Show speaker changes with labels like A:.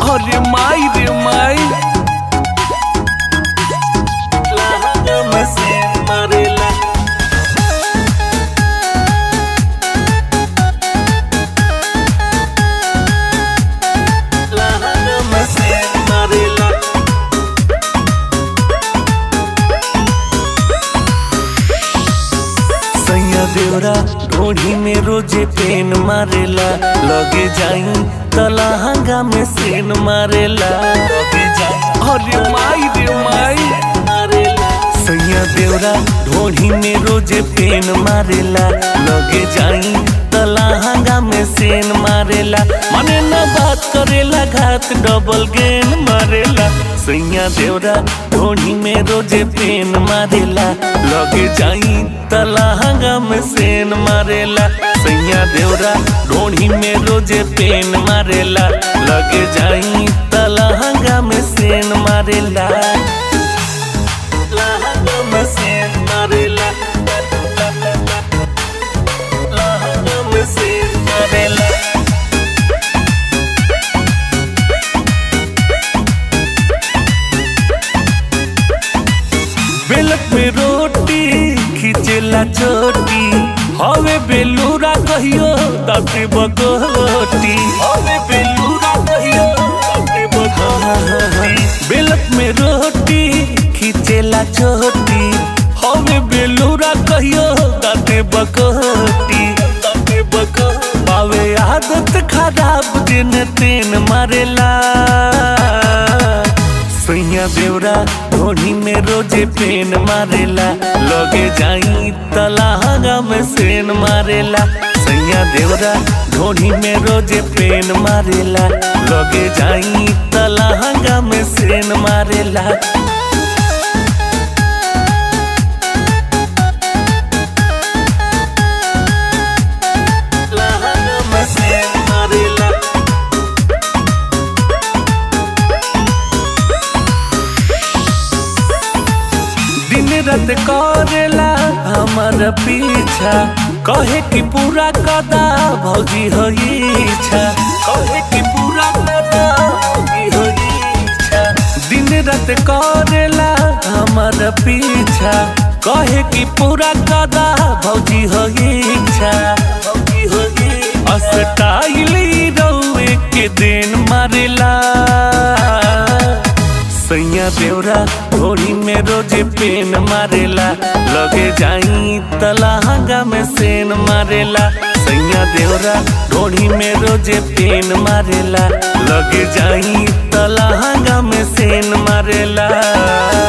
A: अरे माई रे माई लहंगा में सेन मारेला लहंगा में सेन मारेला सैया देवरा ढोढ़ी में रोजे पेन मारेला लगे जाई तलहंगा में सेन मारेला लगे जाई अरे माई रे माई मारेला सैया देवरा ढोढ़ी में रोजे पेन मारेला लगे जाई तलहंगा में सेन मारेला मने न बात करेला घात डबल गेन मारेला सैया देवरा ढोढ़ी में रोजे पेन मारेला लगे जाई तलहंगा में सेन मारेला सैया देवरा ढोढ़ी में रोजे पेन मारेला लगे जाई तलहंगा में सेन मारेला लहंगा में सेन मारेला लहंगा में सेन मारेला बेलक में रोटी खिचेला चोटी हवे बेलूरा कहियो ताते बकोटी हवे बेलूरा कहियो ताते बकोटी बेलक में रोटी खिचेला चोटी हवे बेलूरा कहियो ताते बकोटी ताते बकोटी पावे आदत खराब दिन तेन मारेला सैया देवरा ढोढ़ी में रोजे पेन मारेला लगे जाई तलहंगा में सेन मारेला सैया देवरा ढोढ़ी में रोजे पेन मारेला लगे जाई तलहंगा में सेन मारेला लहंगा में सेन मारेला दिन रात करेला हमार पीछा कहे कि पूरा कदा भौजी हो इच्छा कहे कि पूरा कदा भौजी हो इच्छा दिन रात करेला हमार पीछा कहे कि पूरा कदा भौजी हो इच्छा भौजी हो अस्टाइल रउए के दिन मारेला सैया देवरा घोड़ी में रोजे पेन मारेला लगे जाई तलहंगा में सेन मारेला सैया देवरा घोड़ी में रोजे पेन मारेला लगे जाई तलहंगा में सेन मारेला